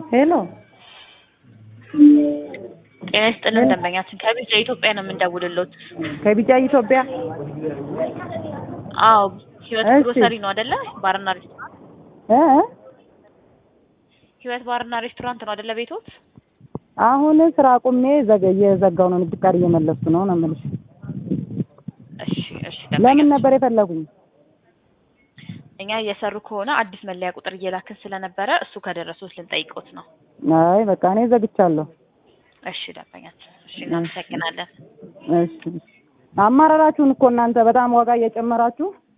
ሄሎ ጤና ይስጥልን ደንበኛችን ከቢጫ ኢትዮጵያ ነው የምንደውልሎት። ከቢጫ ኢትዮጵያ አዎ ህይወት እሺ። ግሮሰሪ ነው አይደለ? ባርና ሬስቶራንት እ እ? ህይወት ባርና ሬስቶራንት ነው አይደለ? ቤቶት አሁን ስራ ቁሜ ዘገ- እየዘጋው ነው ንግድ ፍቃድ እየመለስኩ ነው ነው የምልሽ። እሺ እሺ ለምን ደንበኛችን ነበር የፈለጉኝ? እኛ እየሰሩ ከሆነ አዲስ መለያ ቁጥር እየላክን ስለነበረ እሱ ከደረሱት ልንጠይቆት ነው። አይ በቃ እኔ ዘግቻለሁ። እሺ ደንበኛችን እሺ እናመሰግናለን። እሺ አማራራችሁን እኮ እናንተ በጣም ዋጋ እየጨመራችሁ